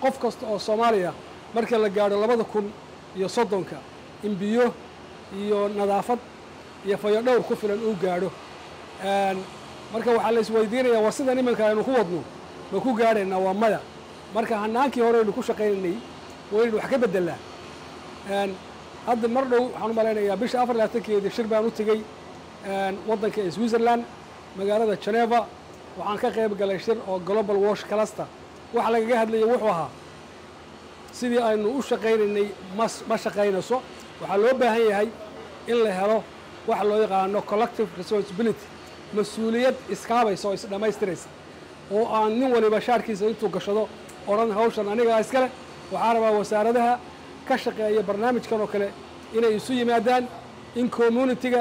qof kasta oo soomaaliya marka la gaadho labada kun iyo soddonka in biyo iyo nadaafad iyo fayodhowr ku filan uu gaadho marka waxaa la isweydiinayaa war sidan iminka aynu ku wadno ma ku gaadhaynaa waa maya marka hanaankii hore aynu ku shaqaynaynay waynu wax ka beddelaa hadda mar dhow waxaan u malaynayaa bisha afar labaatankeedii shir baan u tegey waddanka ee switzerland magaalada geneva waxaan ka qayb galay shir oo global wash cluster waxa lagaga hadlayay wuxuu ahaa sidii aynu u shaqaynaynay ma ma shaqaynayso waxaa loo baahan yahay in la helo waxa loo yaqaano collective responsibility mas-uuliyad iskaabaysa oo isdhammaystiraysa oo aan nin waliba shaarkiisa intuu gashado odhan hawshan anigaa iskale waxaa rabaa wasaaradaha ka shaqeeya barnaamijkan oo kale inay isu yimaadaan in communitiga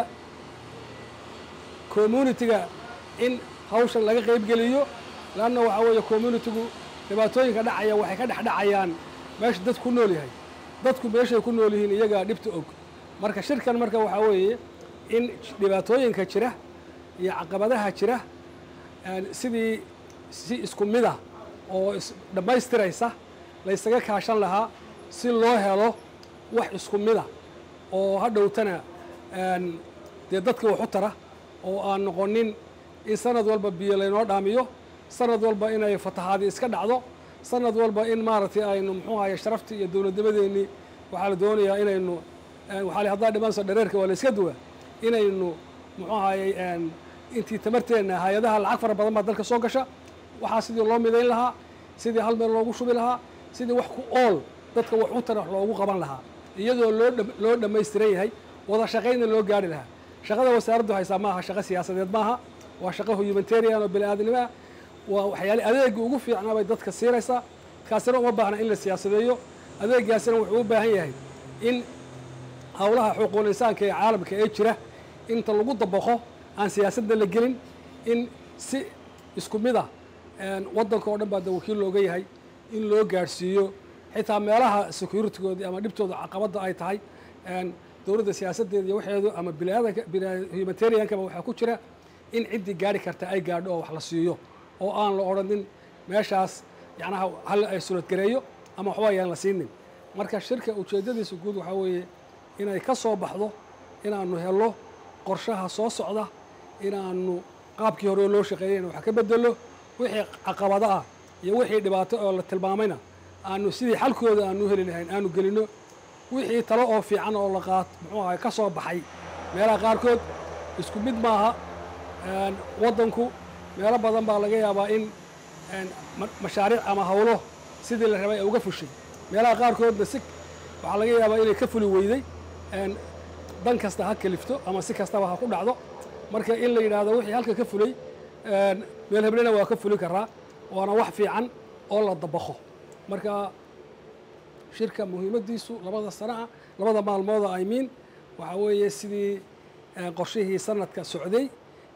communitiga in hawshan laga qaybgeliyo leanna waxaa weeye communitigu dhibaatooyinka dhacaya waxay ka dhex dhacayaan meesha dad ku nool yahay dadku meeshay ku nool yihiin iyagaa dhibta og marka shirkan marka waxaa weeye in dhibaatooyinka jira iyo caqabadaha jira sidii si isku mid ah oo isdhammaystiraysa laysaga kaashan lahaa si loo helo wax isku mid ah oo hadhowtana dee dadka wax u tara oo aan noqonin in sanad walba biyo laynoo dhaamiyo sanad walba inay fatahaadi iska dhacdo sanad walba in maaragtay aynu muxuu ahaye sharaftii iyo dowladnimadeennii waxaa la doonayaa inaynu waxaa haddaa dhimanso dhareerka waa la iska duwa inaynu muxuu ahayey intii tamarteenna hay-adaha lacag fara badan baa dalka soo gasha waxaa sidii loo midayn lahaa sidii hal meel loogu shubi lahaa sidii wax ku ool dadka wax u tara wax loogu qaban lahaa iyadoo loo loo dhammaystiran yahay wada shaqaynna loo gaari lahaa shaqada wasaaraddu haysaa maaha shaqo siyaasadeed maaha waa shaqo humanitarian oo bini aadamnimo ah waa waxyaale adeega ugu fiicnaa bay dadka siinaysaa kaasina uma baahna in la siyaasadeeyo adeegaasina wuxuu u baahan yahay in howlaha xuquuqul insaanka ee caalamka ee jira inta lagu dabaqo aan siyaasadda la gelin in si isku mid ah waddanka oo dhan baa da wakiil looga yahay in loo gaadhsiiyo xitaa meelaha securitygoodii ama dhibtooda caqabadda ay tahay dowladda siyaasaddeeda iyo waxeedu ama biniaadanka humanitariankaba waxaa ku jira in ciddii gaari karta ay gaadho oo wax la siiyo oo aan la odhanin meeshaas yacnaha hal ay suradgareeyo ama waxba ayaan la siinin marka shirka ujeeddadiisa guud waxaa weeye inay ka soo baxdo inaanu helo qorshaha soo socda inaanu qaabkii hore loo shaqeeyayna wax ka bedelo wixii caqabado ah iyo wixii dhibaato oo la tilmaamayna aanu sidii xalkooda aanu heli lahayn aanu gelino wixii talo oo fiican oo la qaat muxuu ahay ka soo baxay meelaha qaarkood isku mid maaha waddanku meelo badan baa laga yaabaa in mashaariic ama hawlo sidii la rabay ay uga fushay meelaha qaarkoodna si waxaa laga yaabaa inay ka fuli weyday dan kasta ha kalifto ama si kastaba ha ku dhacdo marka in la yidhaahdo wixii halka ka fulay meel heblena waa ka fuli karaa waana wax fiican oo la dabaqo marka shirka muhiimaddiisu labada sana'a labada maalmooda i mean waxaa weeye sidii qorshihii sanadka socday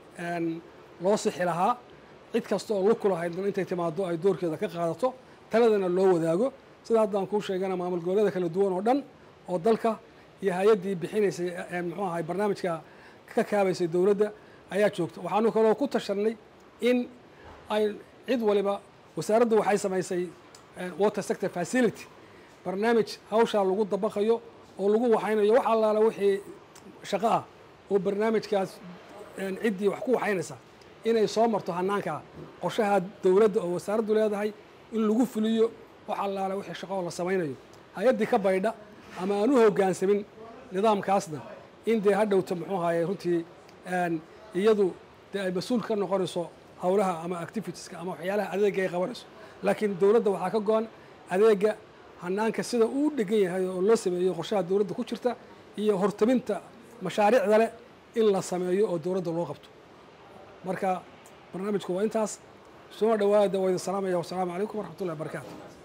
loo sixi lahaa cid kasta oo lug ku lahayd intay timaado ay doorkeeda ka qaadato taladana loo wadaago sida haddaan kuu sheegana maamul goboleeda kala duwan oo dhan oo dalka iyo hay-addii bixinaysay muxuu ahay barnaamijka ka kaabaysay dowladda ayaa joogta waxaanu kaloo ku tashanay in ay cid waliba wasaaraddu waxay samaysay water sector facility barnaamij hawshaa lagu dabaqayo oo lagu waxaynayo wax allaala wixii shaqo ah oo barnaamijkaas ciddii wax ku waxaynaysa inay soo marto hanaanka qorshaha dowladda oo wasaaraddu leedahay in lagu fuliyo wax allaala wixii shaqo oo la samaynayo hay-addii ka baydha ama aan u hoggaansamin nidaamkaasna in dee hadhowta muxuu ahaye runtii iyadu dee ay mas-uul ka noqonayso howlaha ama activitieska ama waxyaalaha adeega ay qabanayso laakiin dowladda waxaa ka go-an adeega hanaanka sida uu dhegan yahay oo loo sameeyo qorshaha dowladda ku jirta iyo hortabinta mashaariicda leh in la sameeyo oo dowladda loo qabto marka barnaamijku waa intaas soo dhawaada waa idin salaamaya wasalaamu calaykum waraxmat ullahi barakaatu